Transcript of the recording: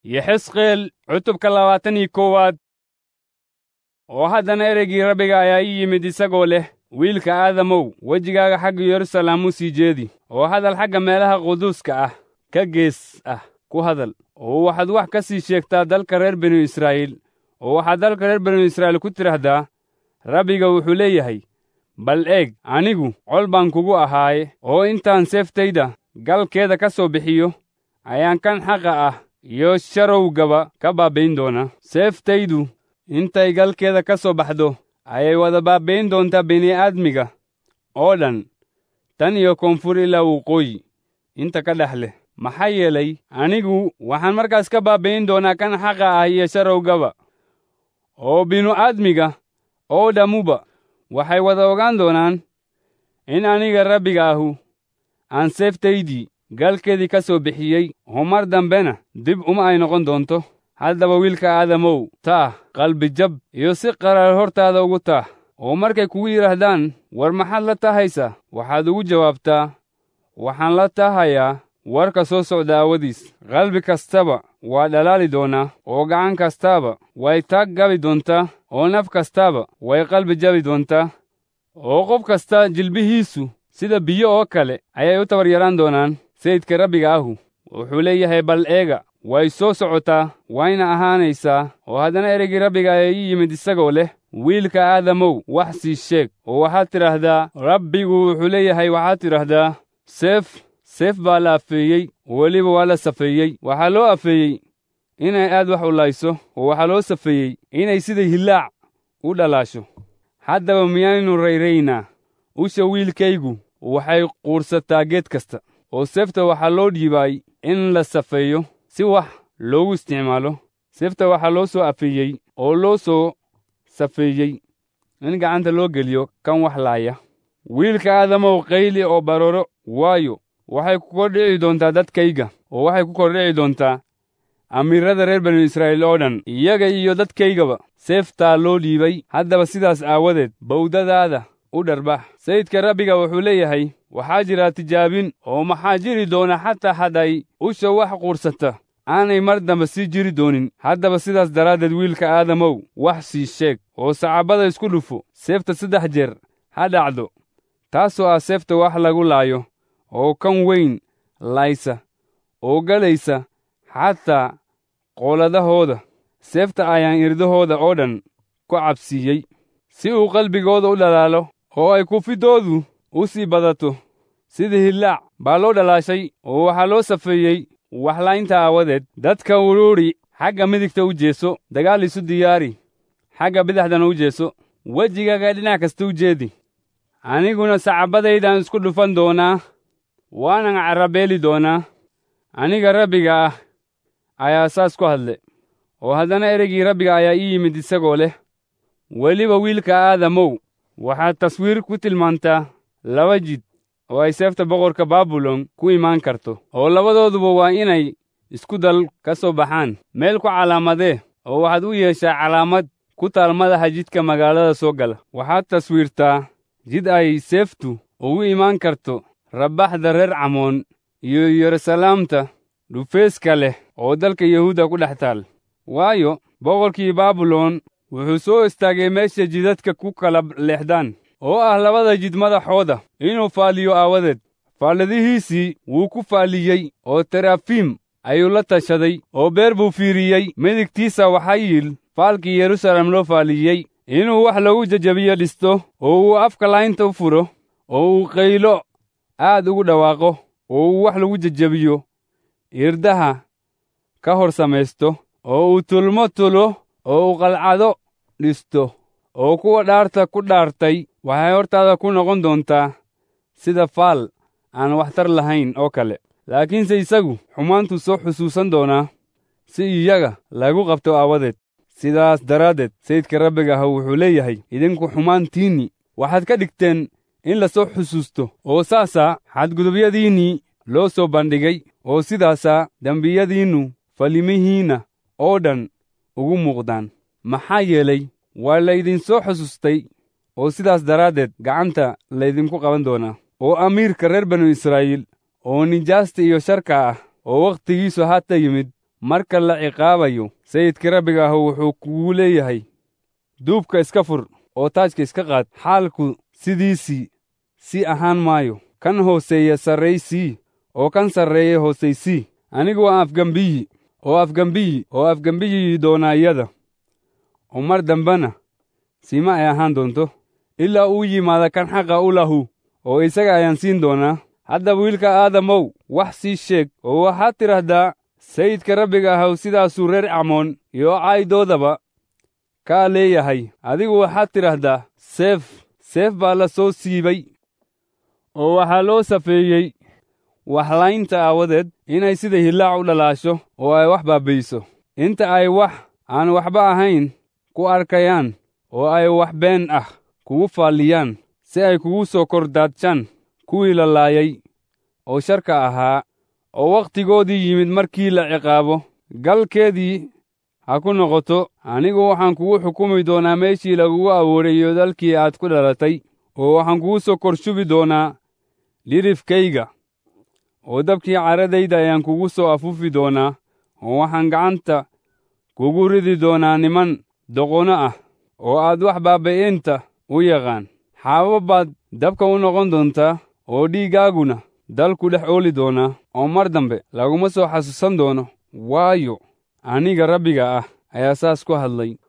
iyo xisqeel cutubka labaatan iyo koowaad oo haddana ereygii rabbiga ayaa ii yimid isagoo leh wiilka aadamow wejigaaga xagga yeruusaalem u sii jeedi oo hadal xagga meelaha quduuska ah ka gees ah ku hadal oo waxaad wax ka sii sheegtaa dalka reer binu israa'iil oo waxaad dalka reer binu israa'iil ku tidhaahdaa rabbiga wuxuu leeyahay bal eeg anigu col baan kugu ahaaye oo intaan seeftayda galkeeda ka soo bixiyo ayaan kan xaqa ah iyo sharowgaba ka baabbayn doonaa seeftaydu intay galkeeda ka soo baxdo ayay wada baabbayn doontaa bini'aadmiga oo dhan tan iyo koonfur ilaa waqooyi inta ka dhex leh maxaa yeelay anigu waxaan markaas ka baabbayn doonaa kan xaqa ah iyo sharowgaba oo binu-aadmiga oo dhammuba waxay wada ogaan doonaan in aniga rabbiga ahu aan seeftaydii galkeedii ka soo bixiyey oo mar dambena dib uma ay noqon doonto haddaba wiilka aadamow taah qalbijab iyo si qaraar hortaada ugu taah oo markay kugu yidhaahdaan war maxaad la tahaysaa waxaad ugu jawaabtaa waxaan la tahayaa warka soo socda aawadiis qalbi kastaba waa dhalaali doonaa oo gacan kastaaba way taag gabi doontaa oo naf kastaaba way qalbi jabi doontaa oo qof kasta jilbihiisu sida biyo oo kale ayay u tabar yaraan doonaan sayidka rabbiga ahu wuxuu leeyahay bal eega way soo socotaa wayna ahaanaysaa oo haddana ereygii rabbiga ayaa ii yimid isagoo leh wiilka aadamow wax sii sheeg oo waxaad tidhaahdaa rabbigu wuxuu leeyahay waxaad tidhaahdaa seef seef baa la afeeyey oo weliba waa la safeeyey waxaa loo afeeyey inay aad wax u layso oo waxaa loo safeeyey inay sida hillaac u dhalaasho haddaba miyaynu rayraynaa usha wiilkaygu waxay quursataa geed kasta oo seefta waxaa loo dhiibaay in la safeeyo si wax loogu isticmaalo seefta waxaa loo soo afeeyey oo loo soo safeeyey in gacanta loo geliyo kan wax laaya wiilka aadamow qayli oo barooro waayo waxay ku kordhici doontaa dadkayga oo waxay ku kordhici doontaa amiirrada reer banu israa'iil oo dhan iyaga iyo dadkaygaba seeftaa loo dhiibay haddaba sidaas aawadeed bawdadaada u dharbax sayidka rabbiga wuxuu leeyahay waxaa jira tijaabin oo maxaa jiri doona xataa hadday usha wax quursata aanay mar dambe sii jiri doonin haddaba sidaas daraaddeed wiilka aadamow wax sii sheeg oo sacaabada isku dhufo seefta saddex jeer ha dhacdo taasoo ah seefta wax lagu laayo oo kan weyn laysa oo galaysa xataa qooladahooda seefta ayaan irdahooda oo dhan ku cabsiiyey si uu qalbigooda u dhalaalo oo ay kufidoodu u sii badato sida hillaac baa loo dhalaashay oo waxaa loo safeeyey waxlaynta aawadeed dadka uruuri xagga midigta u jeeso dagaal isu diyaari xagga bidixdana u jeeso wejigaaga dhinac kasta u jeedi aniguna sacabadaydaan isku dhufan doonaa waanan carabeeli doonaa aniga rabbiga ah ayaa saas ku hadle oo haddana ereygii rabbiga ayaa ii yimid isagoo leh weliba wiilka aadamow waxaad taswiir ku tilmaantaa laba jid oo ay seefta boqorka baabilon ku imaan karto oo labadooduba waa inay isku dal ka soo baxaan meel ku calaamadee oo waxaad u yeeshaa calaamad ku taal madaxa jidka magaalada soo gala waxaad taswiirtaa jid ay seeftu ugu imaan karto rabbaxda reer camoon iyo yeruusalaamta dhufeeska leh oo dalka yahuudda ku dhex taal waayo boqorkii baabilon wuxuu soo istaagay meesha jidadka ku kala leexdaan oo ah labada jid madaxooda inuu faaliyo aawadeed faalladihiisii wuu ku faaliyey oo terafiim ayuu la tashaday oo beer buu fiiriyey midigtiisa waxaa yiil faalkii yeruusaalem loo faaliyey inuu wax lagu jajabiyo dhisto oo uu afka laynta u furo oo uu qaylo aad ugu dhawaaqo oo uu wax lagu jajabiyo irdaha ka hor samaysto oo uu tulmo tulo oo uu qalcado dhisto oo kuwa dhaarta ku dhaartay waxay hortaada ku noqon doontaa sida faal aan waxtar lahayn oo kale laakiinse isagu xumaantuu soo xusuusan doonaa si iyaga lagu qabto aawadeed sidaas daraaddeed sayidka rabbiga ah wuxuu leeyahay idinku xumaantiinnii waxaad ka dhigteen in la soo xusuusto oo saasaa xadgudubyadiinnii loo soo bandhigay oo sidaasaa dembiyadiinnu falimihiinna oo dhan ugu muuqdaan maxaa yeelay waa laydinsoo xusuustay oo sidaas daraaddeed gacanta laydinku qaban doonaa oo amiirka reer banu israa'iil oo nijaasta iyo sharka ah oo wakhtigiisu haata yimid marka la ciqaabayo sayidka rabbiga ah wuxuu kugu leeyahay duubka iska fur oo taajka iska qaad xaalku sidiisii si ahaan maayo kan hooseeya sarraysii oo kan sarreeya hoosaysii anigu waa afgembiyi oo afgembiyi oo afgembiyi doonaayada oo mar dambena siima ay ahaan doonto ilaa uu yimaada kan xaqa u lahu oo isaga ayaan siin doonaa haddaba wiilka aadamow wax sii sheeg oo waxaad tidhaahdaa sayidka rabbiga ahaw sidaasuu reer acmoon iyo caydoodaba kaa leeyahay adigu waxaad tidhaahdaa seef seef baa la soo siibay oo waxaa loo safeeyey waxlaynta aawadeed inay sida hillaac u dhalaasho oo ay wax baabbi'iso inta ay wax aan waxba ahayn ku arkayaan oo ay wax been ah kugu faalliyaan si ay kugu soo kordaadshaan kuwii la laayay oo sharka ahaa oo wakhtigoodii yimid markii la ciqaabo galkeedii ha ku noqoto anigu waxaan kugu xukumi doonaa meeshii lagugu abuurayo dalkii aad ku dhalatay oo waxaan kugu soo korshubi doonaa dhirifkayga oo dabkii caradayda ayaan kugu soo afuufi doonaa oo waxaan gacanta kugu ridi doonaa niman doqono ah oo aad wax baaba'eenta u yaqaan xaabo baad dabka u noqon doontaa oo dhiiggaaguna dalku dhex ooli doonaa oo mar dambe laguma soo xasuusan doono waayo aniga rabbiga ah ayaa saas ku hadlay